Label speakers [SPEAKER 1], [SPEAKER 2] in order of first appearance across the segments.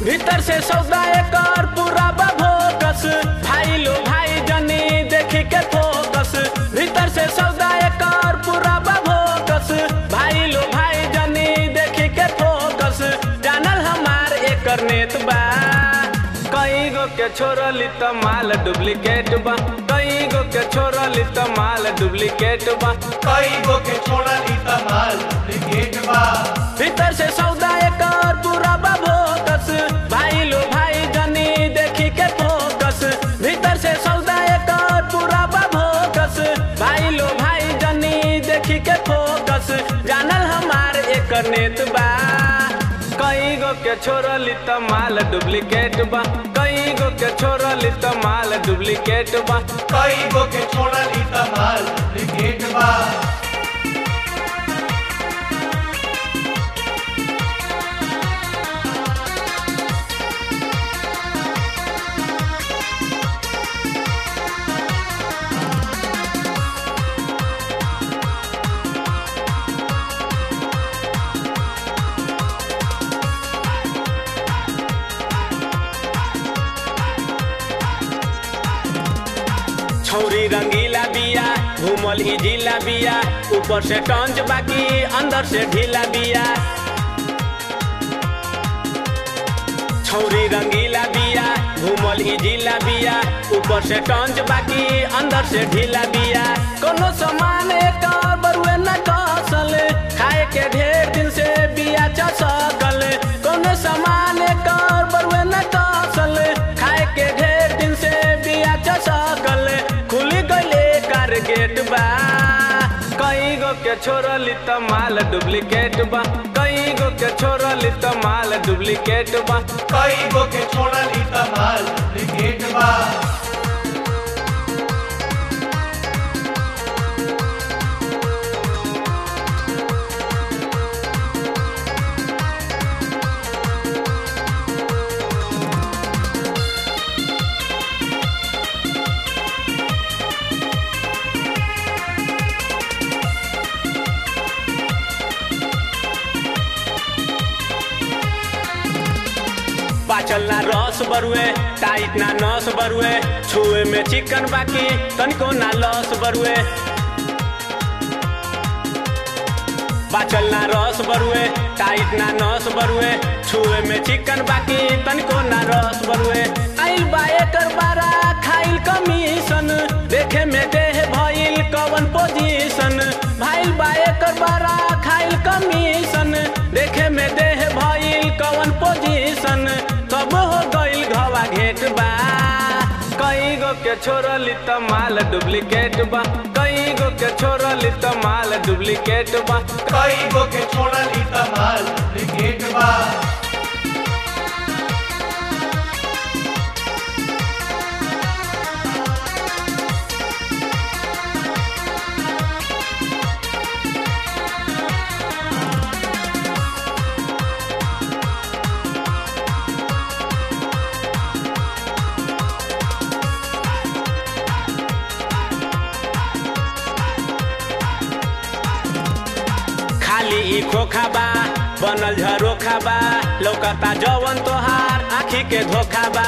[SPEAKER 1] भीतर से सौदा एकर पूरा बभोकस भाई लो भाई जनी देखी के फोकस भीतर से सौदा एकर पूरा बभोकस भाई लो भाई जनी देखी के फोकस जानल हमार एकर नेत बा कई गो के छोड़ली त माल डुप्लीकेट बा कई गो के छोड़ली त माल डुप्लीकेट बा
[SPEAKER 2] कई गो के छोड़ली तमाल डुप्लीकेट बा
[SPEAKER 1] भीतर से सौदा एकर पूरा बभोकस भाई लो भाई जनी देखी के फोकस भीतर से सौदा एकर पूरा बभोकस भाई लो भाई जनी देखी के फोकस जानल हमार एकर नेत बा कई गो के छोड़ली त माल डुप्लीकेट बा कई गो के छोड़ली त माल डुप्लीकेट बा
[SPEAKER 2] कई गो के छोड़ली तमाल डुप्लीकेट बा
[SPEAKER 1] छौरी रंगीला बिया घूमल ही जिला बिया ऊपर से टंच बाकी अंदर से ढीला बिया छौरी रंगीला बिया घूमल ही जिला बिया ऊपर से टंच बाकी अंदर से ढीला बिया कोनो सामान एकर बरुए न कसल खाए के ढेर दिन से बिया चसकल कोनो सामान एकर बरुए न कसल खाए के ढेर दिन से बिया चसकल खुली गइले कार गेट बा कई गो के छोड़ली त माल डुप्लीकेट बा कई गो के छोड़ली त माल डुप्लीकेट बा
[SPEAKER 2] कई गो के छोड़ली तमाल डुप्लीकेट बा
[SPEAKER 1] पाचल ना रस बरुए टाइट ना नस बरुए छुए में चिकन बाकी तनिको ना लस बरुए पाचल ना रस बरुए टाइट ना नस बरुए छुए में चिकन बाकी तनिको ना रस बरुए आइल बा एकर बारा खाइल कमीशन देखे में देह भइल कवन पोजीशन भाइल बा एकर बारा खाइल कमीशन देखे में देह भइल कवन पोजीशन सब हो गइल घवा घेट बा कई गो के छोड़ली त माल डुप्लीकेट बा कई गो के छोड़ली त माल डुप्लीकेट बा
[SPEAKER 2] कई गो के छोड़ली तमाल डुप्लीकेट बा
[SPEAKER 1] खाली ई खोखा बा बनल झरोखा बा लौकता जवन तोहार आखी के धोखा बा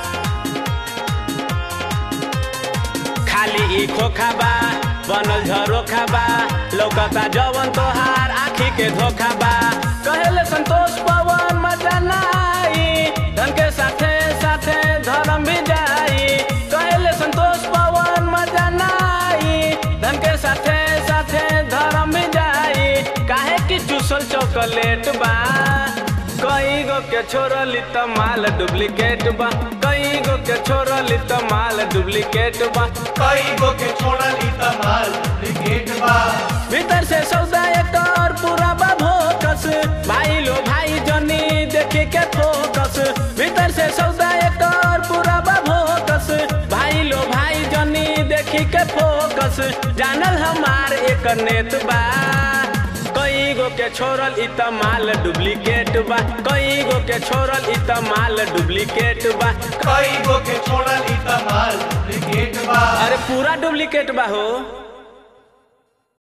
[SPEAKER 1] खाली ई खोखा बा बनल झरोखा बा लौकता जवन तोहार आखी के धोखा बा कहेले संतोष पवन मजा नाई धन के साथे साथे धर्म भी जाई कहेले संतोष पवन मजा नाई धन के साथे साथे धर्म भी जाई काहे कि चूसल चॉकलेट बा कई गो के छोड़ली त माल डुप्लीकेट बा कई गो के छोड़ली त माल डुप्लीकेट बा
[SPEAKER 2] कई गो के छोड़ली तमाल डुप्लीकेट बा
[SPEAKER 1] भीतर से सौदा एकर पूरा बा भोकस भाई लो भाई जनी देखी के फोकस भीतर से सौदा एकर पूरा बा भोकस भाई लो भाई जनी देखी के फोकस जानल हमार एकर नेत बा कई गो के छोड़ल इ त माल डुप्लीकेट बा कई गो के छोड़ल इ त माल डुप्लीकेट बा
[SPEAKER 2] कई गो के छोड़ली तमाल डुप्लीकेट बा
[SPEAKER 1] अरे पूरा डुप्लीकेट बा हो